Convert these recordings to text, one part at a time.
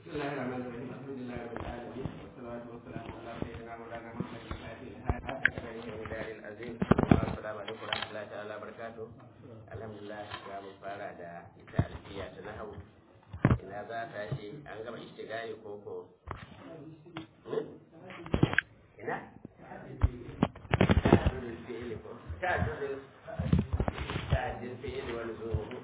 بسم الله الرحمن الرحيم الحمد لله رب العالمين والصلاة والسلام على سيدنا مولانا محمد الفاتح الهادي العظيم السلام عليكم ورحمة الله تعالى وبركاته الحمد لله ga mu fara da ita alfiya ta nahawu ina za ta shi an gama ishtigali ko ko ina ta'addudul fi'li ko ta'addudul ta'addudul fi'li wal zuhur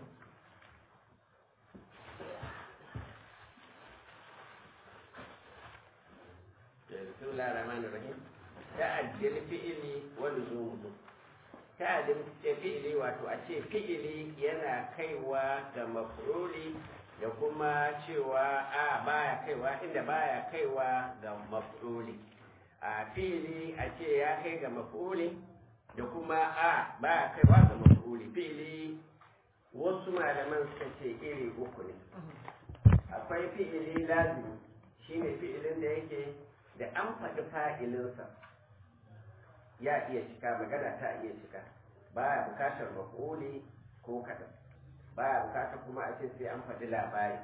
بسم الله الرحمن الرحيم تعدل فعلي ولزومه ta'adin fi'ili wato a ce fi'ili yana kaiwa ga maf'uli da kuma cewa a baya kaiwa inda baya kaiwa ga maf'uli a fi'ili a ce ya kai ga maf'uli da kuma a baya kaiwa ga maf'uli fi'ili wasu malaman suka ce iri uku ne akwai fi'ili lazimi shine fi'ilin da yake da an faɗi fa'ilinsa ya iya cika magana ta iya cika baya bukatar mafuli ko kaɗan baya bukatar kuma a ce sai an faɗi labari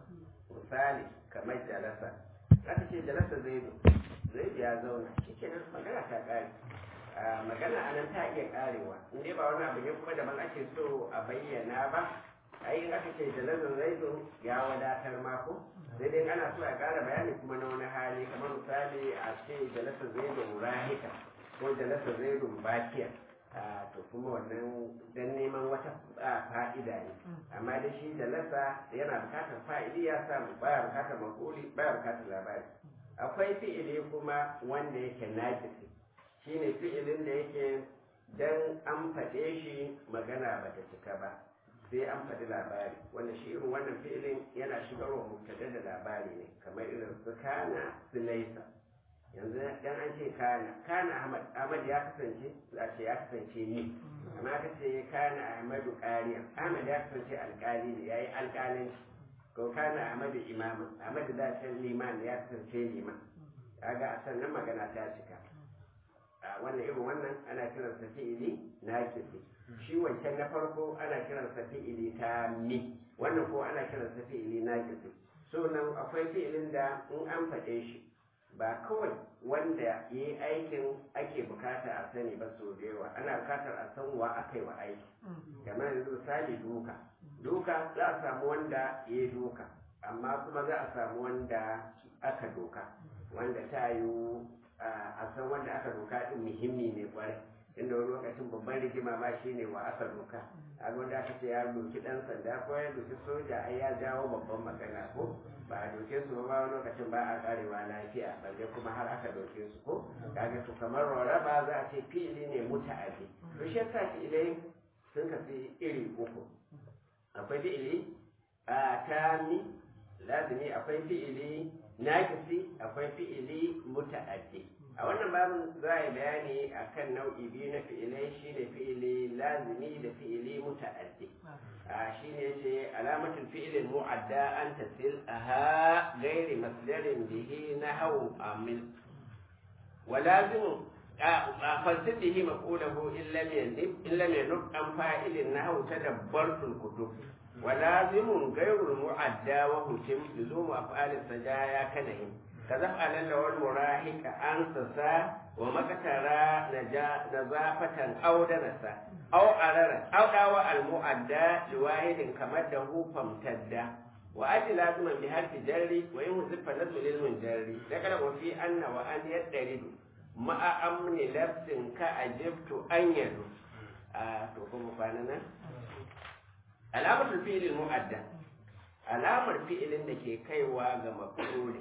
misali kamar jalasa aka ce jalasa zaidu zaidu ya zauna shi kenan magana ta ƙare magana a nan ta iya ƙarewa in dai ba wani abu ne kuma daban ake so a bayyana ba ai aka ce jalasa zaidu ya wadatar mako sai dai ana so a ƙara bayani kuma na wani hali kamar misali a ce jalasa zaidu rahika ko jalasa zaidu bakiya to kuma wannan dan neman wata fa'ida ne amma da shi jalasa yana bukatar fa'idi ya samu baya bukatar makuli baya bukatar labari akwai fi'ili kuma wanda yake najisi shine fi'ilin da yake dan an faɗe shi magana bata cika ba sai an faɗi labari wanda shi irin wannan fi'ilin yana shigarwa mubtada da labari ne kamar irin su kana su laisa yanzu dan an ce kana kana ahmad ahmad ya kasance za ce ya kasance ni amma aka ce kana ahmadu qariya ahmad ya kasance alƙali ne yayi alƙalanci ko kana ahmadu imama ahmad da ce liman ya kasance liman kaga a sannan magana ta cika a wannan irin wannan ana kiransa fi'ili nakisi shi wancan na farko ana kiransa fi'ili ta mi wannan ko ana kiransa fi'ili nakisi so nan akwai fi'ilin da in an faɗe shi ba kawai wanda ya yi aikin ake bukata a sani ba sau da yawa ana bukatar a san wa aka yi wa aiki kamar yanzu misali duka duka za a samu wanda ya yi duka amma kuma za a samu wanda aka doka wanda ta yi a san wanda aka doka din muhimmi ne kwarai inda wani lokacin babban rigima ma shi ne wa aka doka a wanda aka ce ya doki dan sanda ko ya doki soja ai ya jawo babban magana ko ba a doke su ba wani lokacin ba a karewa lafiya balle kuma har aka doke su ko kaga to kamar rarraba za a ce fi'ili ne muta'addi to shi yasa fi'ilai sun kafi iri uku akwai fi'ili a tami lazimi akwai fi'ili nakisi akwai fi'ili muta'addi a wannan babin za a yi bayani akan nau'i biyu na fi'ilai shine fi'ili lazimi da fi'ili muta'addi shine ce alamatul fi'ilin mu'adda an tasil aha gairi masdarin bihi nahwu amil wa lazimu fasir bihi maqulahu illa yanib illa yanub an fa'ilin nahwu tadabbartul kutub wa lazimun gairul mu'adda wa hutim luzumu af'alis sajaya kanahim كذفعل له المراهق أنسسا ومكترا نزافة أو دنسا أو أررا أو داوى المؤدى لواحد كمده فامتدى وأجل لازما بحرف جري وإن زف نزل للمنجري ذكر وفي أن وأن يدرد مع أمن لبس كأجبت أن يدو آه تقوم فاننا علامة الفعل المؤدى علامة الفعل الذي كيوا مفعول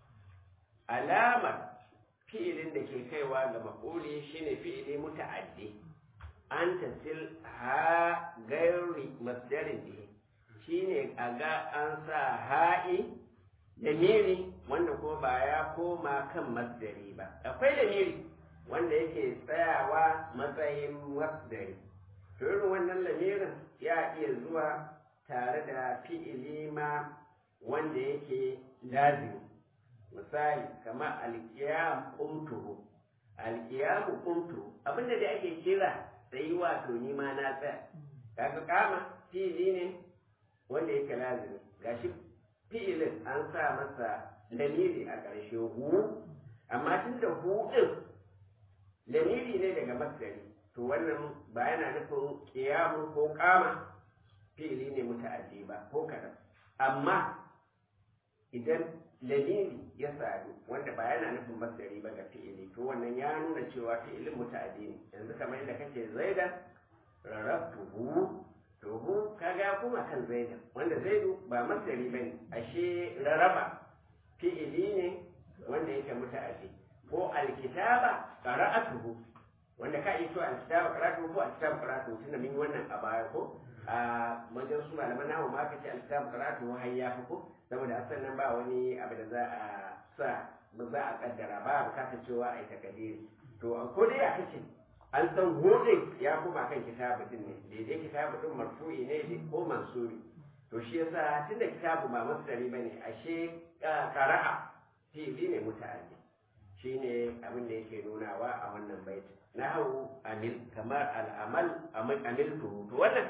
alamar fi'ilin da ke kaiwa ga maƙuli shine fi'ili muta'addi an tasil ha gairi masdarin bihi shine a ga an sa ha'i da miri wanda ko ba ya koma kan masdari ba akwai da miri wanda yake tsayawa matsayin masdari to irin wannan lamirin ya iya zuwa tare da fi'ili ma wanda yake lazimi misali kamar alkiyam kumtuhu alkiyamu kumtuhu abinda da ake kira sai wato ni ma na tsaya kaga kama fi'ili ne wanda yake lazimi gashi fi'ilin an sa masa lamiri a ƙarshe hu amma tun da hu ɗin lamiri ne daga masdari to wannan ba yana nufin ƙiyamu ko ƙama fi'ili ne muta'addi ba ko kaɗan amma idan lamiri ya sadu wanda ba yana nufin masdari ba ga fi'ili to wannan ya nuna cewa fi'ilin muta'addi ne yanzu kamar yadda kace zaidan rarabtuhu to hu kaga kuma kan zaidan wanda zaidu ba masdari bane ashe raraba fi'ili ne wanda yake muta'addi ko alkitaba qara'atuhu wanda ka iya cewa alkitaba qara'atuhu ko alkitaba qara'atuhu tunda mun yi wannan a baya ko a wajen su malaman namu ma ka ce alkitaba qara'atuhu har ya fi ko saboda asan nan ba wani abu da za a sa ba za a kaddara ba bukatar cewa a yi takadiri to ko dai a kace an san hudin ya kuma kan kitabu din ne daidai kitabu din marfu'i ne ko mansubi to shi yasa tunda kitabu ba masdari bane ashe qara'a fi'li ne muta'addi shine abin da yake nunawa a wannan baiti nahu amil kamar al'amal amiltuhu to wannan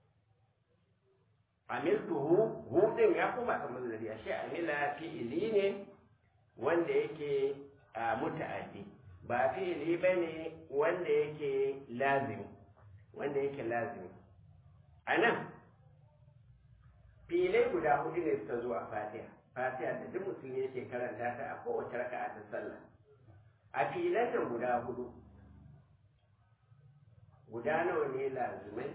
amiltuhu hudin ya kuma kan masdari ashe amila fi'li ne wanda yake muta'addi ba fi'ili ba ne wanda yake lazimi wanda yake lazimi a nan filai guda hudu ne suka zo a fatiha fatiha da duk musulmi yake karanta ta a kowace raka'a ta sallah a filan nan guda hudu guda nawa ne lazimai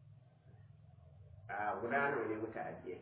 a guda nawa ne muta'addiyai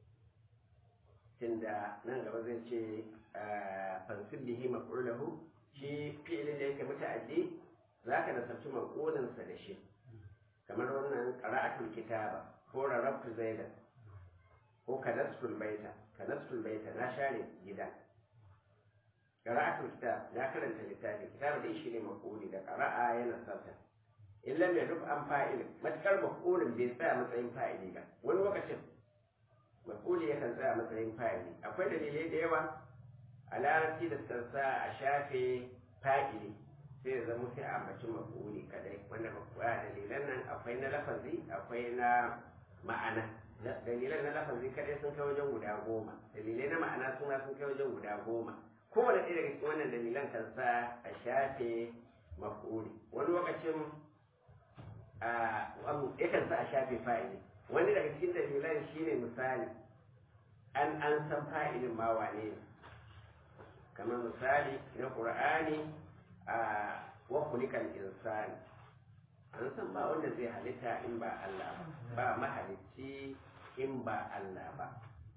tunda nan gaba zai ce fansib bihi maf'ulahu shi fi'ilin da yake muta'addi zaka nasabci maqulin sa da shi kamar wannan qara'atul kitaba ko rarabtu zaidan ko kadastul baita kadastul baita na share gida qara'atul kitab na karanta littafi kitab dai shi ne maquli da qara'a yana sabta illa mai duk an fa'il matakar maqulin bai tsaya matsayin fa'ili ba wani lokacin maquli yakan tsaya matsayin fa'ili akwai dalilai da yawa a larabci da sansa a shafe fa'ili sai ya zama sai a ambaci mafuli kadai wanda ba dalilan nan akwai na lafazi akwai na ma'ana dalilan na lafazi kadai sun kai wajen guda goma dalilai na ma'ana suna sun kai wajen guda goma kowane ɗaya daga cikin wannan dalilan kan sa a shafe mafuli wani lokacin yakan sa a shafe fa'ili wani daga cikin dalilan shine misali an an san fa'ilin ma wane ne kamar misali na ƙur'ani a wakulikan insani an san ba wanda zai halitta in ba Allah ba ba mahalicci in ba Allah ba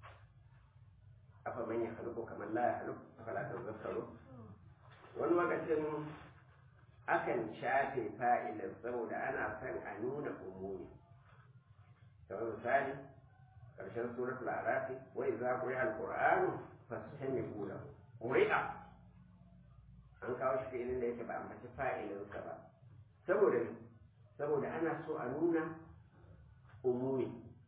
afa man ya haluku kamar la ya haluku afa la tazakkaru wani lokacin akan shafe fa'ilin saboda ana son a nuna umuri kamar misali ƙarshen suratul arafi wa idza quri'a al-qur'anu fastami'u lahu ƙuri'a an kawo shi filin da yake ba a mace fa'ilinsa ba saboda saboda ana so a nuna umumi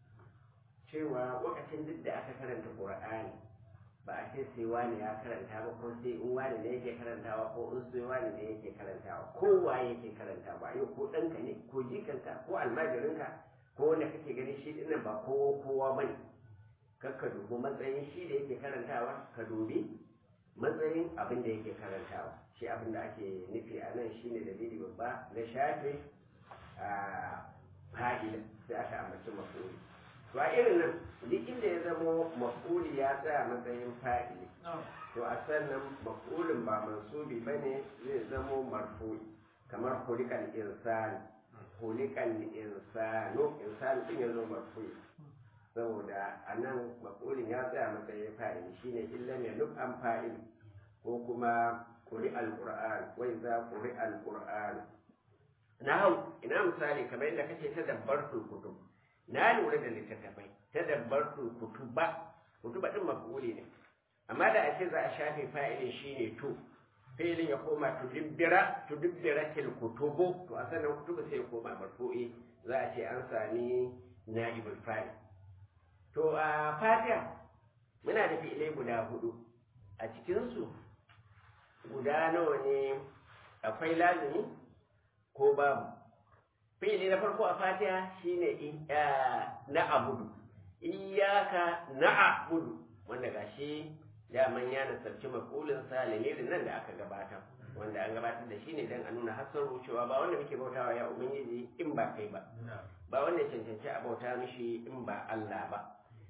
cewa wakacin duk da aka karanta ƙur'ani ba a ce sai wani ya karanta ba ko sai in wani ne yake karantawa ko in sai wani ne yake karantawa kowa yake karanta ba yau ko ɗanka ne ko jikanka ko almajirinka ko wanda kake ganin shi dinnan ba kowa kowa bane kar ka dubi matsayin shi da yake karantawa ka dubi matsayin abin da yake karantawa shi abin da ake nufi a nan shine dalili babba na shafe a fa'ila sai aka ambaci mafuli to a irin nan duk inda ya zamo mafuli ya tsaya matsayin fa'ili to a sannan mafulin ba mansubi ba ne zai zamo marfu'i kamar hulikan insani hulikan insano insani din ya zo marfu'i saboda a nan mafulin ya tsaya matsayin fa'ili shine illa mai duk an fa'ili ko kuma kuri alƙur'an wai za kuri alƙur'an na hau ina misali kamar yadda kake ta dabbar kutub na lura da littattafai ta dabbar kutuba kutuba din mafuli ne amma da ake za a shafe fa'ilin shine to fi'ilin ya koma tudibbira tudibbiratil kutubu to a sannan kutubu sai ya koma marfu'i za a ce an sami na'ibul fa'il to a fatiha muna da fi'ilai guda hudu a cikinsu guda nawa ne akwai lazimi ko babu fi'ili na farko a fatiha shine na abudu iyaka na abudu wanda gashi daman ya nasarci makulinsa lamirin nan da aka gabatar wanda an gabatar da shi ne don a nuna hasar cewa ba wanda muke bautawa ya ubangiji in ba kai ba ba wanda cancanci a bauta mishi in ba Allah ba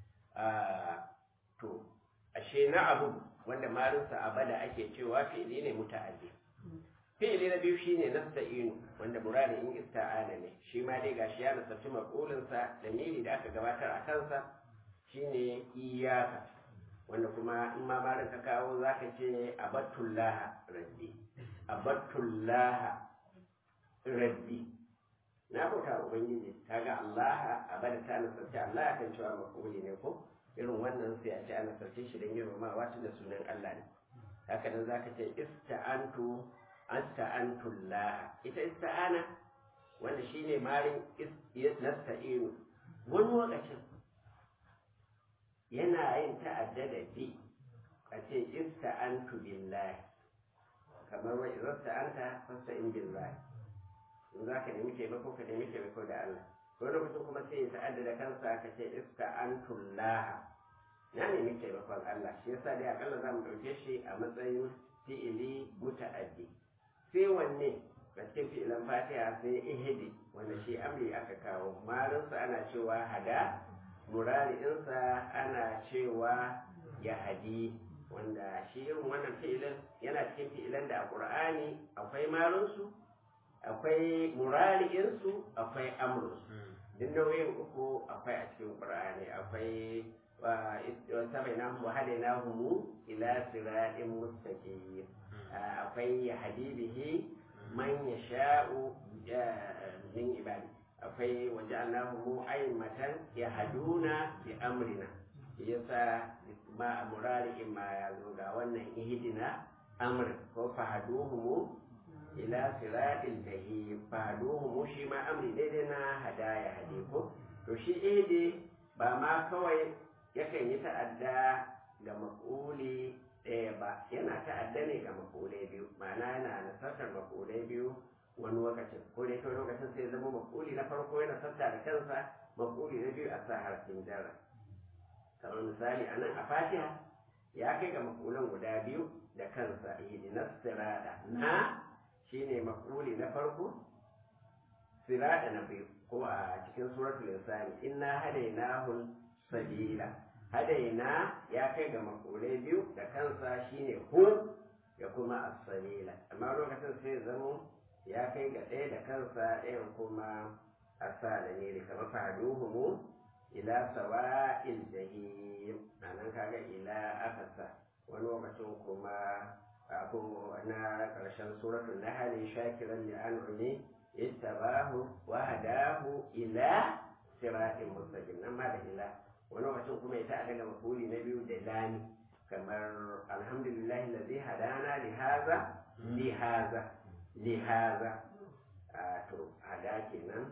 to ashe na abu wanda marinsa abada ake cewa fi'ili ne muta'addi fi'ili na biyu shine nasta'inu wanda murari in ista'ana ne shi ma dai gashi ya nasarci makulinsa da miri da aka gabatar a kansa shine iyaka wanda kuma in ma marin ka kawo zaka ce abatullah rabbi abatullah rabbi na bauta ubangiji kaga Allah abada ta nasarci Allah kan cewa makuli ne ko irin wannan sai a ce ana sarce shi don girmamawa tun da sunan Allah ne haka nan zaka ce ista'antu asta'antullah ita ista'ana wanda shine marin nasta'inu wani lokacin yana yin ta'adda da bi a ce ista'antu billahi kamar wa idza sta'anta fasta'in billahi in zaka nemi taimako ka nemi taimako da Allah wani lokacin kuma sai ya ta'adda da kansa ka ce ista'antullah na nemi taimakon Allah shi yasa dai akalla za mu ɗauke shi a matsayin fi'ili muta'addi sai wanne da cikin fi'ilan fatiha sai ihdi wanda shi amri aka kawo marinsa ana cewa hada murari'insa ana cewa ya hadi wanda shi irin wannan fi'ilin yana cikin fi'ilan da a ƙur'ani akwai marinsu akwai murari'insu akwai amrinsu duk nauyin uku akwai a cikin ƙur'ani akwai وسمعناهم وهديناهم إلى صراط مستقيم akwai yahdi bihi man yasha'u min ibadi akwai waja'alnahum a'immatan yahduna bi amrina yasa ma murari ma ya zo ga wannan ihdina amr ko fahaduhum ila siratil jahim fahaduhum shi ma amri daidai na hadaya hadi ko to shi ihdi ba ma kawai yakan yi ta'adda ga maƙuli ɗaya ba yana ta'adda ne ga maƙulai biyu ma'ana yana nasartar maƙulai biyu wani lokacin ko dai kawai lokacin sai zama maƙuli na farko yana sarta da kansa maƙuli na biyu a sa harfin jarra kamar misali a nan a fatiha ya kai ga maƙulan guda biyu da kansa ihdinas sirada na shine maƙuli na farko sirada na biyu ko a cikin suratul insani inna hadainahu sabila hadaina ya kai ga makulai biyu da kansa shine hu da kuma as-sabila amma lokacin sai zamo ya kai ga ɗaya da kansa ɗayan kuma asala ne kamar faduhumu ila sawa'il jahim anan kaga ila akasa wani lokacin kuma ko na ƙarshen suratul nahl shakiran li an'ami ittabahu wa hadahu ila siratin mustaqim nan ma da ila wani lokacin kuma ya ta'a daga mafuli na biyu da lami kamar alhamdulillahi lazi hadana li haza li haza li haza to hada kenan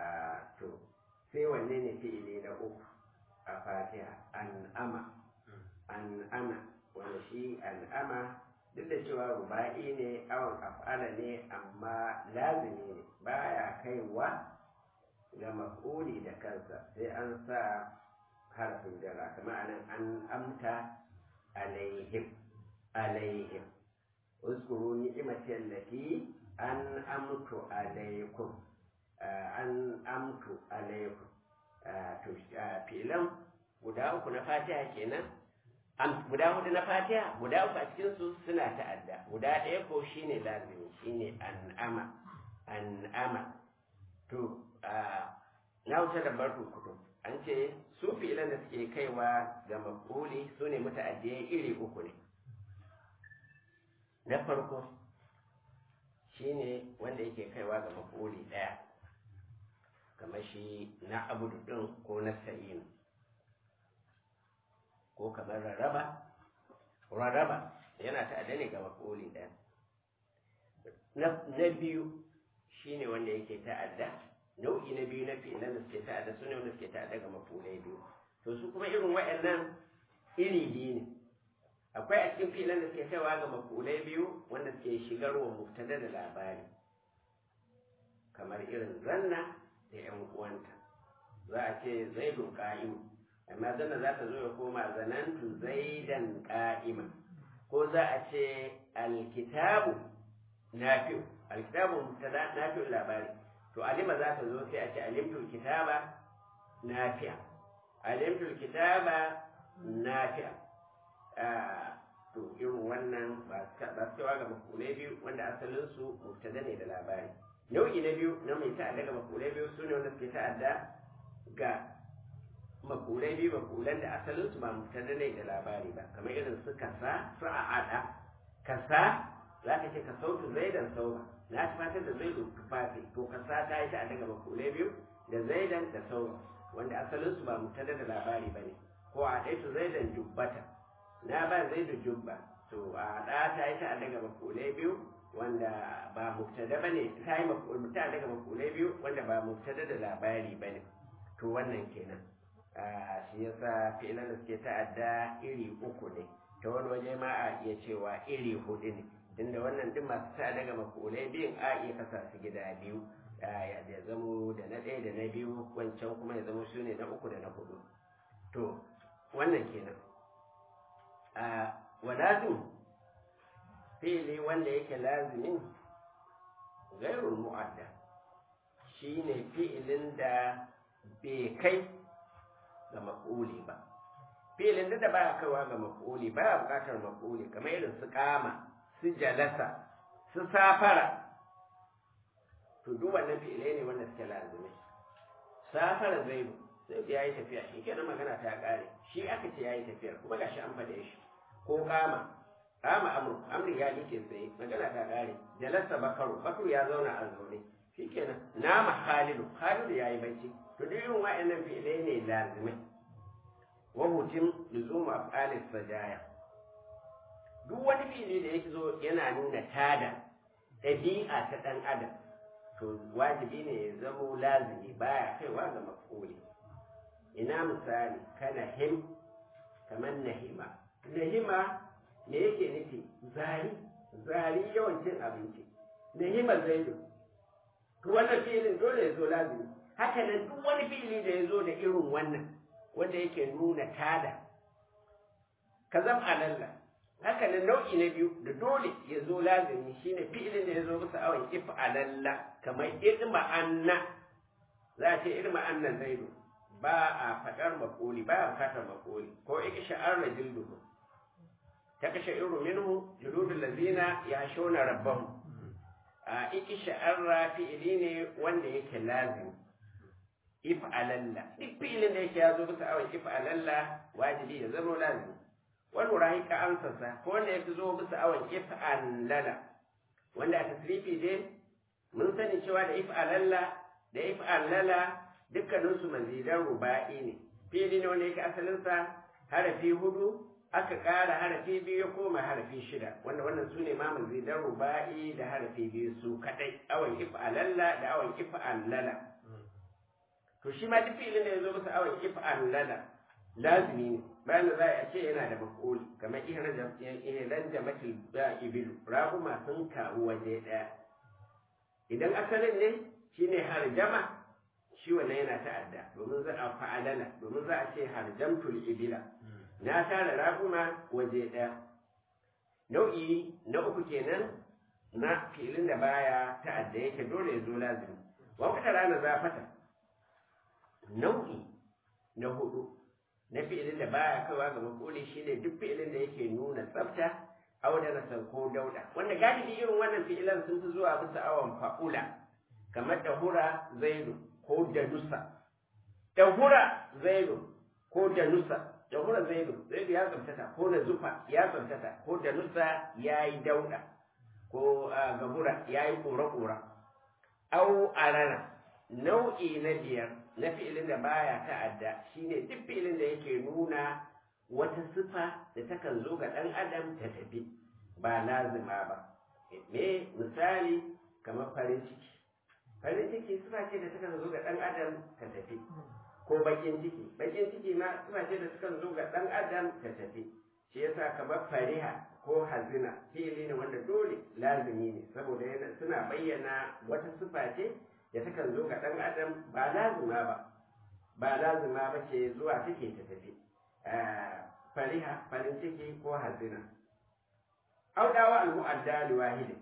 to sai wanne ne fi'ili na uku a fatiha an'ama an'ama wanda shi an'ama duk da cewa ruba'i ne awon af'ala ne amma lazimi ne baya kaiwa ga maf'uli da kansa sai an sa harfin jara kama anan an amta alaihim alaihim uskuru ni'imati allati an amtu alaikum an amtu alaikum to filan guda uku na fatiha kenan guda hudu na fatiha guda uku a cikin su suna ta'adda guda ɗaya ko shine lazimi shine an'ama an'ama to na wuce da barku kudu an ce su filan da suke kaiwa ga makuli su ne muta'addiyai iri uku ne na farko shine wanda yake kaiwa ga makuli ɗaya kamar shi na abudu ɗin ko na sa'inu ko kamar rarraba rarraba yana ta'adda ne ga makuli ɗaya na biyu shine wanda yake ta'adda nau'i na biyu na fi'ilan da suke ta'adda su ne wanda suke ta'adda ga mafulai biyu to su kuma irin waɗannan iri biyu ne akwai a cikin fi'ilan da suke kaiwa ga mafulai biyu wanda suke shigarwa mubtada da labari kamar irin zanna da yan uwanta za a ce zaidu qa'im amma zanna za ta zo ya koma zanantu zaidan qa'ima ko za a ce alkitabu nafi'u alkitabu mubtada nafi'u labari to alima za ta zo sai a ce alimtul kitaba nafi'a alimtul kitaba nafi'a to irin wannan ba su cewa ga makulai biyu wanda asalin su mubtada ne da labari nau'i na biyu na mai ta'adda ga makulai biyu su ne wanda suke ta'adda ga makulai biyu makulan da asalin su ba mubtada ne da labari ba kamar irin su kasa su a'ada kasa za ka ce ka sautu zaidan sauba na fatar da zaidu tufafi to kasa ta yi ta'adda ga makulai biyu da zaidan da sauba wanda asalin su ba mubtada da labari ba ne ko a ɗaitu zaidan jubbata na ba zai da jubba to a ɗa ta yi ta daga makulai biyu wanda ba mubtada ba ne ta yi ta daga makulai biyu wanda ba mubtada da labari ba ne to wannan kenan shi yasa fi'ilan da suke ta'adda iri uku ne ta wani waje ma a iya cewa iri hudu ne tunda wannan duk masu ta daga makulai biyun a iya kasa su gida biyu ya zamo da na ɗaya da na biyu wancan kuma ya zamo su ne na uku da na hudu to wannan kenan a wadazin fili wanda yake lazimin gairun mu'adda shi ne fi'ilin da bai kai ga maƙuli ba fi'ilin da ba ya kaiwa ga maƙuli ba ya buƙatar maƙuli kamar irin su kama su jalasa su safara to duk wannan fi'ilai ne wanda suke lazimai safara zaibu sai ya yi tafiya shi kenan magana ta ƙare shi aka ce ya yi tafiyar kuma gashi an faɗe shi ko kama kama amur amri ya like tsaye magana ta ƙare jalasa bakaru bakaru ya zauna a zaune shi kenan nama khalidu khalidu ya yi bacci to duk irin wa'annan fi'ilai ne lazimai wa hutim luzumu af'alis sajaya duk wani fi'ili da yake zo yana nuna tada ɗabi'a ta ɗan adam to wajibi ne ya zamo lazimi baya kaiwa ga maf'uli ina misali kana him kamar nahima nahima me yake nufi zari zari yawan cin abinci nahima zaidu to wannan filin dole ya zo lazimi haka nan duk wani fili da ya zo da irin wannan wanda yake nuna tada ka zam alalla haka nan nau'i na biyu da dole ya zo lazimi shine fi'ilin da ya zo bisa awon if alalla kamar irma anna za a ce irma anna zaidu ba a faɗar makoli ba a bukatar makoli ko iki sha'ar da jilduhu ta kashe iru minhu juludul lazina ya shona rabbahu a iki sha'ar fi'ili ne wanda yake lazim if alalla duk fi'ilin da yake ya zo bisa awon if alalla wajibi ya zama lazim wani rahika amsarsa ko wanda ya fi zo bisa awon if alala wanda a tasrifi dai mun sani cewa da if alalla da if alala dukkaninsu mazidan ruba'i ne fili ne wanda yake asalinsa harafi hudu aka ƙara harafi biyu ya koma harafi shida wanda wannan su ne ma mazidan ruba'i da harafi biyu su kaɗai awon if alalla da awon if allala to shi ma duk filin da ya zo masa awon if allala lazimi ne bayan da za a ce yana da makoli kamar ihran jamatil ibilu raguma sun kawo waje ɗaya idan asalin ne shine harjama shi wannan yana ta'adda domin za a fa'alala domin za a ce harjamtul ibila na tara raguma waje ɗaya nau'i na uku kenan na filin da baya ta'adda yake dole ya zo lazimi wata rana zafata nau'i na hudu na fi'ilin da baya kaiwa ga makoli shine duk fi'ilin da yake nuna tsafta audana ko dauda wanda galibi irin wannan fi'ilan sun fi zuwa bisa awon fa'ula kamar dahura zaidu ko danusa dahura zaidu ko danusa dahura zaidu zaidu ya tsamtata ko na zufa ya tsamtata ko danusa ya yi dauda ko gabura ya yi kora-kora au arana nau'i na biyar na fi'ilin da baya ta'adda shine duk fi'ilin da yake nuna wata sifa da takan zo ga ɗan adam ta tafi ba lazima ba me misali kamar farin ciki farin ciki sifa ce da takan zo ga ɗan adam ta tafi ko bakin ciki bakin ciki ma sifa ce da takan zo ga ɗan adam ta tafi shi yasa kamar fariha ko hazina fi'ili ne wanda dole lazimi ne saboda suna bayyana wata sifa ce da takan zo ga ɗan adam ba lazima ba ba lazima ba ce zuwa take ta tafi fariha farin ciki ko hazina audawa al-mu'adda li wahidin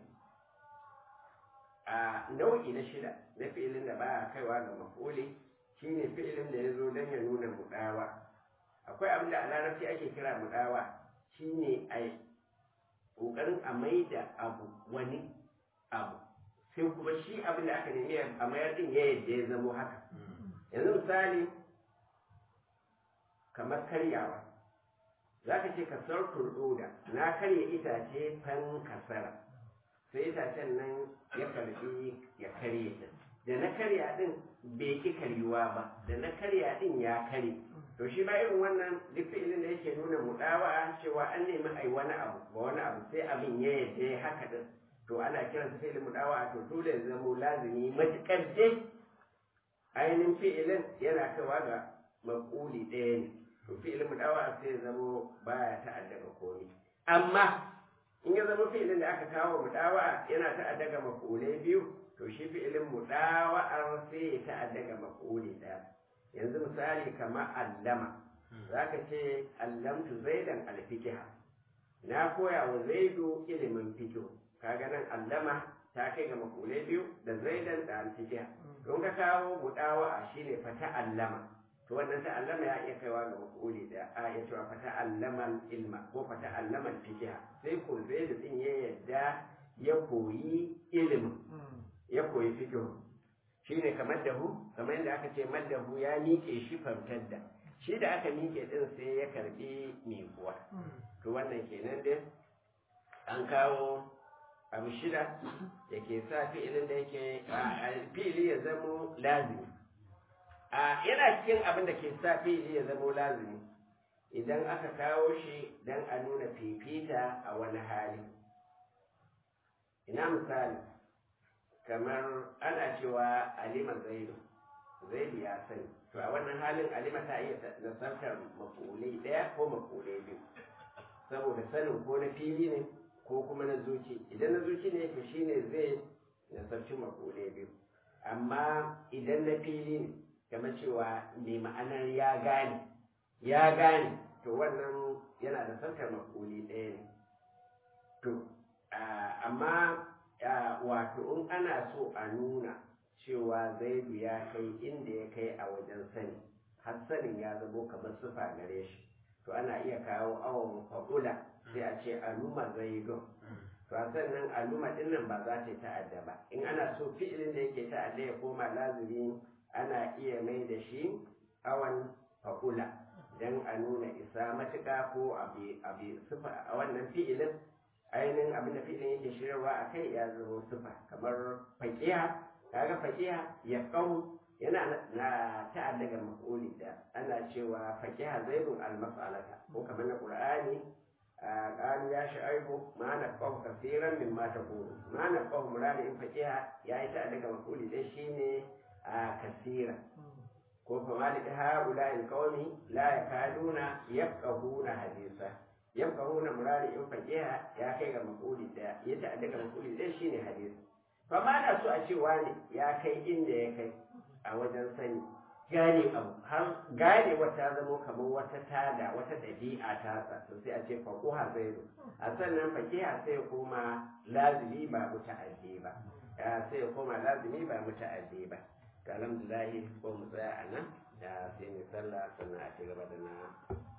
a nau'i na shida na fi'ilin da ba kaiwa ga maf'uli shine fi'ilin da ya zo don ya nuna mudawa akwai abin da a larabci ake kira mudawa shine a ƙoƙarin a maida abu wani abu sai kuma shi abin da aka nemi a mayar din ya yadda ya zamo haka yanzu misali kamar karyawa za ka ce kasar turɗoda na karya itace fan kasara sai itacen nan ya karbi ya karye din da na karya din bai ki karyuwa ba da na karya din ya kare to shi ma irin wannan duk fi'ilin da yake nuna mudawa cewa an nemi ai wani abu ba wani abu sai abin ya yadda ya haka din to ana kiransa fi'ilin mudawa to dole ya zamo lazimi matukar dai ainihin fi'ilin yana kaiwa ga maƙuli ɗaya ne to fi'ilin mudawa sai ya zamo baya ta'adda ga komai amma in ya zama fi'ilin da aka kawo mudawa yana ta'adda ga maƙulai biyu to shi fi'ilin mudawa'ar sai ya ta'adda ga maƙuli ɗaya yanzu misali kamar allama za ka ce allamtu zaidan alfikiha na koya wa zaidu ilimin fikihu kaga nan allama ta kai ga makulai biyu da zaidan da alfikiha don ka kawo mudawa a shine fata allama to wannan ta allama ya iya kaiwa ga makuli da a ya cewa fata allama ilma ko fata allama fikiha sai ko zaidu din ya yadda ya koyi ilimin ya koyi fikihu shine kamar dahu kamar yadda aka ce maddahu ya miƙe shi famtar da shi da aka miƙe din sai ya karbi miƙuwa to wannan kenan dai an kawo abu shida da ke sa fi'ilin da yake fi'ili ya zamo lazimi a yana cikin abin da ke sa fi'ili ya zamo lazimi idan aka kawo shi don a nuna fifita a wani hali ina misali kamar ana cewa alima zaidu zaidu ya sani to a wannan halin alima ta iya nasartar makulai ɗaya ko makulai biyu saboda sanin ko na fili ne ko kuma na zuci idan na zuci ne to shine zai nasarci makulai biyu amma idan na fili ne kamar cewa mai ma'anar ya gane ya gane to wannan yana da sarkar makuli ɗaya ne to amma wato in ana so a nuna cewa zaidu ya kai inda ya kai a wajen sani har sanin ya zamo kamar sufa gare shi to ana iya kawo awon fa'ula sai a ce aluma zaidun to a sannan aluma din nan ba za ta ta'adda ba in ana so fi'ilin da yake ta'adda ya koma lazimi ana iya mai da shi awan fa'ula dan a nuna isa matuƙa ko abi sufa a wannan fi'ilin ainihin abin da fi'ilin yake shirarwa a kai ya zama sufa kamar faƙiya kaga faƙiya ya ƙau yana na ta'adda ga maf'uli da ana cewa faƙiha zaidun al-mas'alata ko kamar na qur'ani قالوا يا شعيب ما نفقه كثيرا مما تقول ما نفقه مراد إن فقيها يا إتا أدك مقولي ده شيني كثيرا ko fa malika haula in qawmi la yakaduna yafqahuna hadisa yafqahuna murari in faqiha ya kai ga makuli da ya ta daga makuli da shine hadisi fa ma na so a ce wani ya kai inda ya kai a wajen sani gane abu har gane wata zamo kamar wata tada wata dabi'a ta sa to sai a ce faquha zaidu a sannan faqiha sai kuma lazimi ba muta'addi ba sai kuma lazimi ba muta'addi ba alhamdulillah ko mu tsaya a nan da sai mu sallah sannan a ci gaba da na